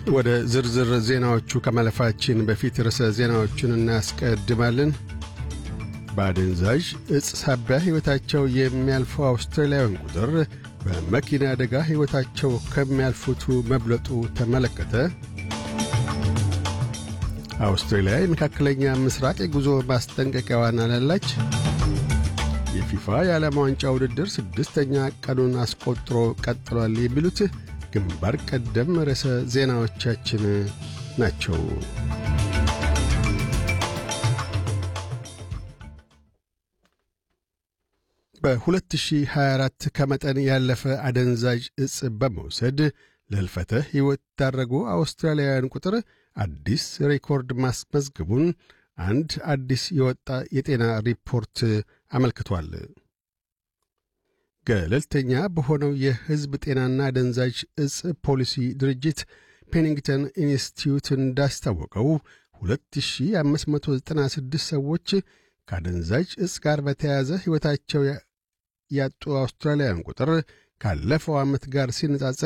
ወደ ዝርዝር ዜናዎቹ ከማለፋችን በፊት ርዕሰ ዜናዎቹን እናስቀድማለን። በአደንዛዥ ዕፅ ሳቢያ ሕይወታቸው የሚያልፈው አውስትራሊያውያን ቁጥር በመኪና አደጋ ሕይወታቸው ከሚያልፉቱ መብለጡ ተመለከተ። አውስትራሊያ የመካከለኛ ምስራቅ የጉዞ ማስጠንቀቂያዋን አላላች። የፊፋ የዓለም ዋንጫ ውድድር ስድስተኛ ቀኑን አስቆጥሮ ቀጥሏል። የሚሉት ግንባር ቀደም ርዕሰ ዜናዎቻችን ናቸው። በ2024 ከመጠን ያለፈ አደንዛዥ ዕፅ በመውሰድ ለሕልፈተ ሕይወት የዳረጉ አውስትራሊያውያን ቁጥር አዲስ ሬኮርድ ማስመዝገቡን አንድ አዲስ የወጣ የጤና ሪፖርት አመልክቷል። ገለልተኛ በሆነው የሕዝብ ጤናና አደንዛዥ ዕፅ ፖሊሲ ድርጅት ፔኒንግተን ኢንስቲትዩት እንዳስታወቀው 2596 ሰዎች ከአደንዛዥ ዕፅ ጋር በተያያዘ ሕይወታቸው ያጡ አውስትራሊያውያን ቁጥር ካለፈው ዓመት ጋር ሲነጻጸር